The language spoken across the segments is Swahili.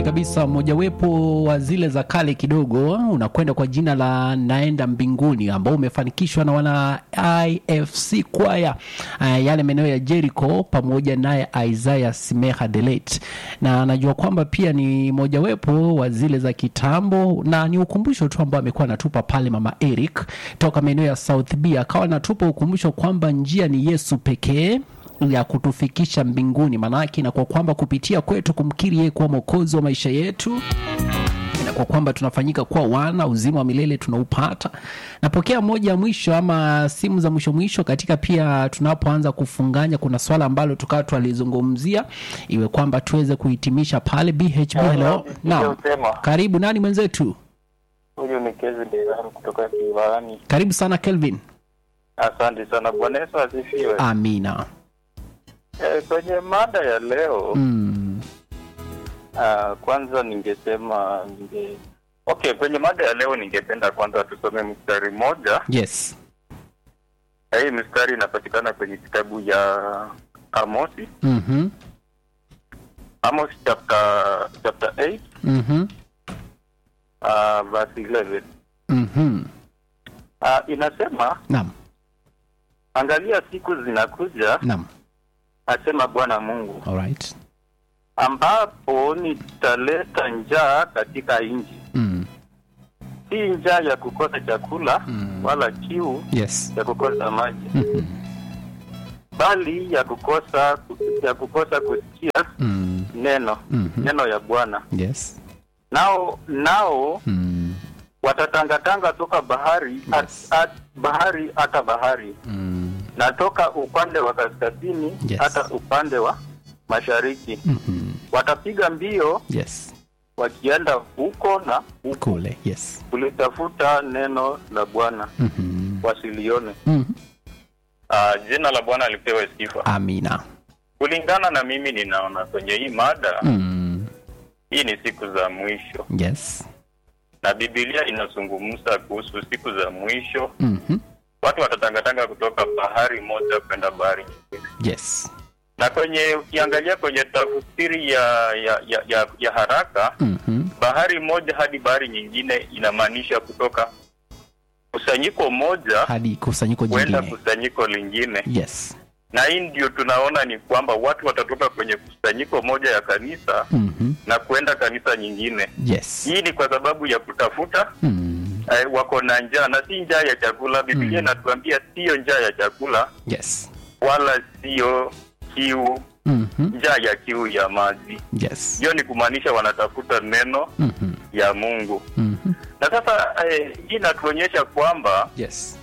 kabisa, mojawapo wa zile za kale kidogo, unakwenda kwa jina la naenda mbinguni, ambao umefanikishwa na wana IFC kwaya uh, yale maeneo ya Jericho, pamoja naye Isaiah Simeha Delet, na najua kwamba pia ni mojawapo wa zile za kitambo, na ni ukumbusho tu ambao amekuwa anatupa pale mama Eric toka maeneo ya South B, akawa anatupa ukumbusho kwamba njia ni Yesu pekee ya kutufikisha mbinguni, maanake na kwa kwamba kupitia kwetu kumkiri yeye kuwa mwokozi wa maisha yetu na kwa kwamba tunafanyika kuwa wana uzima wa milele tunaupata. Napokea moja ya mwisho ama simu za mwisho mwisho katika pia tunapoanza kufunganya, kuna swala ambalo tukawa twalizungumzia, iwe kwamba tuweze kuhitimisha pale. BHB, hello. Naam, karibu. Nani mwenzetu? Huyu ni Kevin Devaru kutoka Kiwalani. Karibu sana Kelvin. Asante sana. Bwana Yesu asifiwe. Amina. Eh, kwenye mada ya leo Mm. ah, kwanza ningesema ninge okay, kwenye mada ya leo ningependa kwanza tusome mstari mmoja. Yes. Na Hii mstari inapatikana kwenye kitabu ya Amosi, Mhm. Amos chapter chapter 8 Mhm. uh, verse 11. Mhm. Ah, inasema Naam. angalia, siku zinakuja, Naam. asema Bwana Mungu, All right. ambapo nitaleta njaa katika nchi Mm. si njaa ya kukosa chakula Mm. wala kiu Yes. ya kukosa maji, Mhm. bali ya kukosa ya kukosa kusikia Mm. neno Mhm. neno ya Bwana. Yes. Nao nao Mm. watatangatanga toka bahari at, Yes. at, bahari hata bahari Mm. na toka upande wa kaskazini Yes. hata upande wa mashariki. Mhm. Watapiga mbio Yes. wakienda huko na huko Kule. Yes. kulitafuta neno la Bwana Mhm. wasilione. Mhm. Uh, jina la Bwana lipewe sifa. Amina. Kulingana na mimi ninaona kwenye hii mada Mm. hii ni siku za mwisho, Yes. na Biblia inazungumza kuhusu siku za mwisho. Mhm. Watu watatangatanga kutoka bahari moja kwenda bahari nyingine, Yes. na kwenye ukiangalia kwenye tafsiri ya ya, ya, ya ya haraka, Mhm. bahari moja hadi bahari nyingine inamaanisha kutoka kusanyiko moja Hadi kusanyiko kwenda jingine. kusanyiko lingine, Yes. na hii ndio tunaona ni kwamba watu watatoka kwenye kusanyiko moja ya kanisa Mhm. na kwenda kanisa nyingine. Yes. Hii ni kwa sababu ya kutafuta Mm. eh, wako na njaa na si njaa ya chakula. Biblia Mm. inatuambia siyo njaa ya chakula Yes. wala siyo kiu, Mhm. njaa ya kiu ya maji. Yes. Hiyo ni kumaanisha wanatafuta neno Mhm. ya Mungu. Mhm. Na sasa eh, hii inatuonyesha kwamba Yes.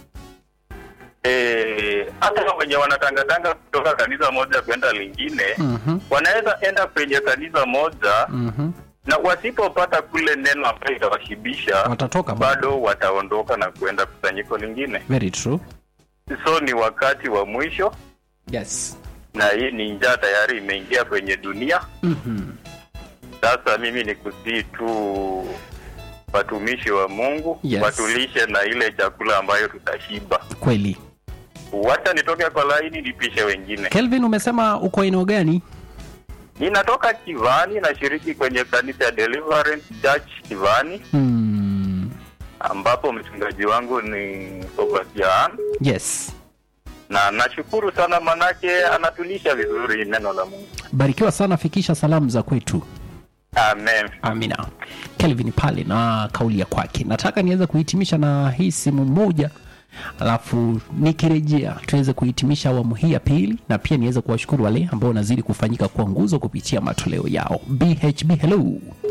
eh, hata wenye wanatangatanga kutoka kanisa moja kwenda lingine Mhm. wanaweza enda kwenye kanisa moja Mhm. na wasipopata kule neno ambayo itawashibisha Watatoka bado. bado wataondoka na kuenda kusanyiko lingine. Very true. So ni wakati wa mwisho, Yes. na hii ni njaa tayari imeingia kwenye dunia. Mhm. Sasa mimi ni kusii tu watumishi wa Mungu Yes. watulishe na ile chakula ambayo tutashiba. Kweli. Wacha nitoke kwa laini nipishe wengine. Kelvin umesema uko eneo gani? Ninatoka Kivani, nashiriki kwenye kanisa ya Deliverance Church Kivani, Mm. ambapo mchungaji wangu ni Sebastian, Yes. na nashukuru sana manake anatulisha vizuri neno la Mungu. Barikiwa sana, fikisha salamu za kwetu. Amen. Amina. Kelvin pale na kauli ya kwake. Nataka niweze kuhitimisha na hii simu moja, alafu nikirejea tuweze kuhitimisha awamu hii ya pili, na pia niweze kuwashukuru wale ambao wanazidi kufanyika kwa nguzo kupitia matoleo yao. BHB, hello.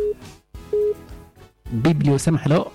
Biblia usema hello.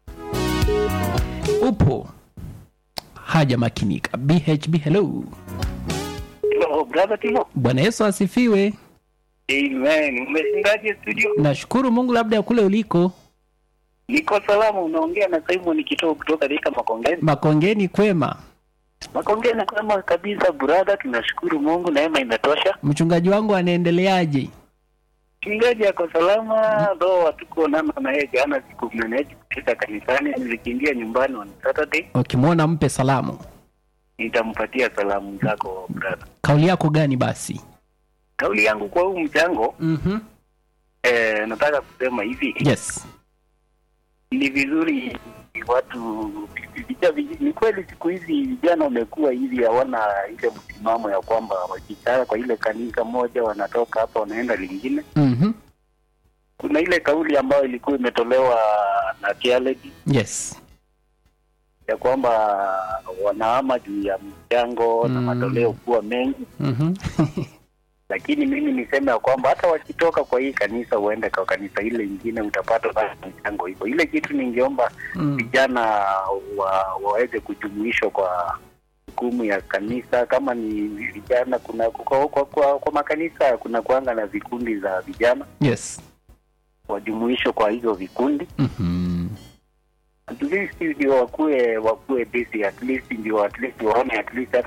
Upo haja makinika. BHB, hello. Hello, brother Timo. Bwana Yesu asifiwe. Amen. Umeshindaje studio? Nashukuru Mungu, labda ya kule uliko Niko salama, unaongea na Simon Kitoo kutoka Thika Makongeni. Makongeni kwema. Makongeni kama kabisa brother, tunashukuru Mungu, neema imetosha. Mchungaji wangu anaendeleaje? Mchungaji ako salama, though hatukuonana na yeye jana, siku mnaneji kufika kanisani, nilikimbia nyumbani on Saturday. Ukimwona mpe salamu. Nitampatia salamu zako brother. Kauli yako gani basi? Kauli yangu kwa huu mchango, Mhm. eh, nataka kusema hivi yes ni vizuri watu vija- vij- ni kweli siku hizi vijana wamekuwa hivi hawana ile msimamo ya kwamba wakikaa kwa ile kanisa moja wanatoka hapa wanaenda lingine mm-hmm. kuna ile kauli ambayo ilikuwa imetolewa na Kialedi yes ya kwamba wanahama juu ya mchango na Mm. matoleo kuwa mengi mm-hmm. lakini mimi niseme ya kwamba hata wakitoka kwa hii kanisa uende kwa kanisa ile ingine utapata bado mchango hivyo ile kitu ningeomba mm. vijana wa, waweze kujumuishwa kwa hukumu ya kanisa kama ni vijana kuna kwa, kwa, kwa, kwa makanisa kuna kuanga na vikundi za vijana yes wajumuishwe kwa hizo vikundi mm-hmm. at least ndio wakuwe wakuwe busy at least ndio at least waone at least hata